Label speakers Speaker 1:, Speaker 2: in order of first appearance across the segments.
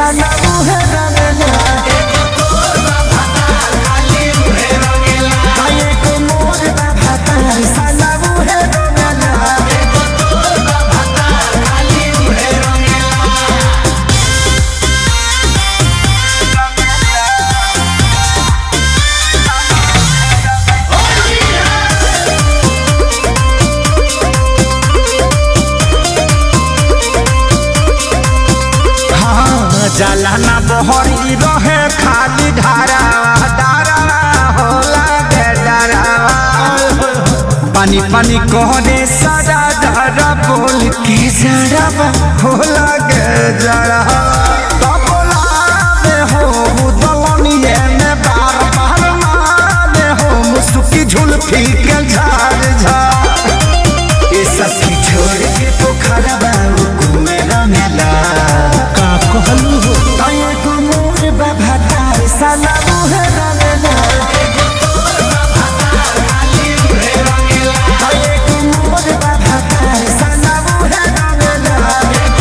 Speaker 1: साला उहे रंगला काहे को मोर बा भातार साला उहे रंगला हाँ जाला ना बहरी रहे खाली धारा धारा होला के डरावा पानी पानी कहने सारा धारा बोल के जरावा होला के जरावा तबलावे हो दलनिए में बार बार मारे हो मुसुकी झुलफी के झाड़ झाड़ ये सब की छोड़ के पोखरा बाबू घूमे रंगला
Speaker 2: का कहलू हो
Speaker 1: काहे को मोर बाबा तार साला मुहे रंगला काहे को मोर बाबा तार साला मुहे रंगला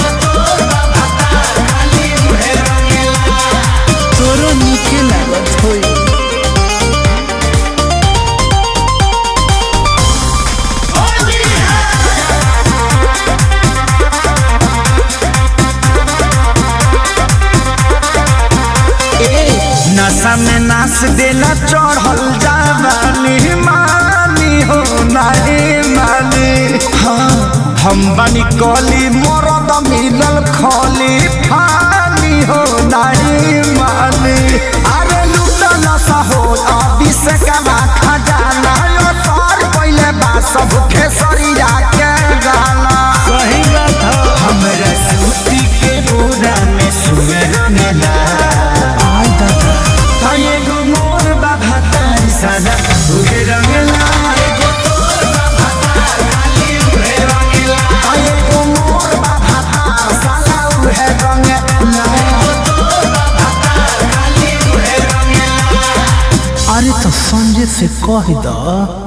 Speaker 2: तोरो नीके लागत होई
Speaker 1: नशा में नाच देला चढ़ल जावानी मानी हो नानी मानी हाँ हम बनी कली मरद मिलल खली फानी हो नानी मानी अरे लूटा नशा हो अभी से कमा खजाना यो सार पहले बा सब खेसरिया के गाना
Speaker 2: सही बात हो
Speaker 1: हमरा सूती के बोरा में सुअर मेला
Speaker 2: आय दादा
Speaker 1: काहे गो मोर बाबा तार सादा उहे रंगला काहे गो मोर बाबा तार सादा उहे रंगला
Speaker 2: अरे तो संजय से कह द